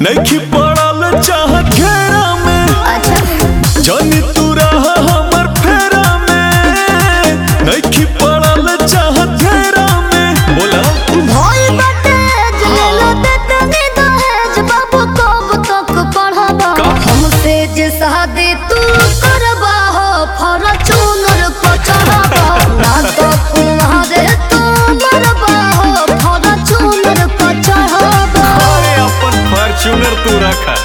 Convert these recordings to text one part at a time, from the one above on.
नहीं पड़ल चाह घेरा में अच्छा जानी तू रहा हमर फेरा में नहीं पड़ल चाह घेरा में बोला भोई बाटे जलेला देते नी दहेज बाबू कब तक पढ़बा का? हमसे जे शादी तू करबा हो फॉर्च्यूनर को चढ़बा ना तो तुम्हारे तू मरबा हो फॉर्च्यूनर को चढ़बा अरे अपन फॉर्च्यूनर तू रखा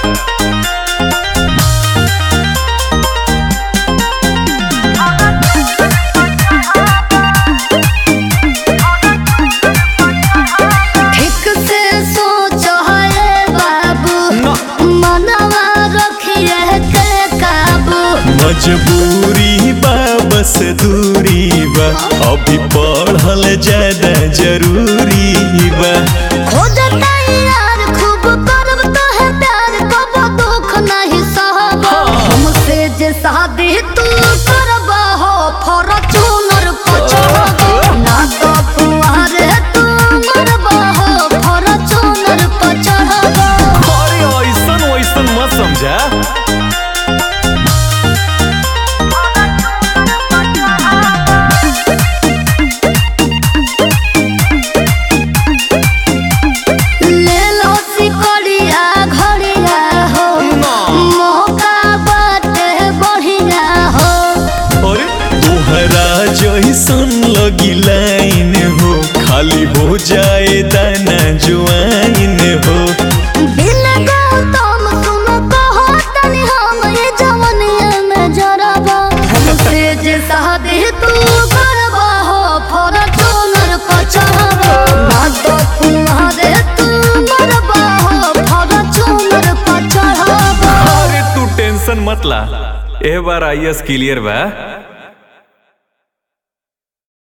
ठीक से सोचो है बाबू ना। मनवा रखिए के काबू मजबूरी बा बस दूरी बा अभी पढ़ल ज्यादा जरूरी बा खोजता यार खूब करब तो है प्यार कब दुख नहीं सहबा हमसे जे शादी तू करबा हो फॉर्च्यूनर को चढ़बा ना तो तुम्हारे तू मरबा हो फॉर्च्यूनर को चढ़बा अरे ऐसन वैसन मत समझा ले लो सिकड़िया घड़िया हो मौका बाटे बढ़िया हो अरे तोहरा जैसन लगी लाइन हो खाली हो जाए दाना जुआइन हो बिन गौतम तुम कहो तनी हम ये जवनिया में जरबा हमसे जे शादी तू करबा हो फॉर्च्यूनर को चढ़बा ना तो तुम्हारे तू मरबा हो फॉर्च्यूनर को चढ़बा अरे तू टेंशन मत ला ए बार आई एस क्लियर बा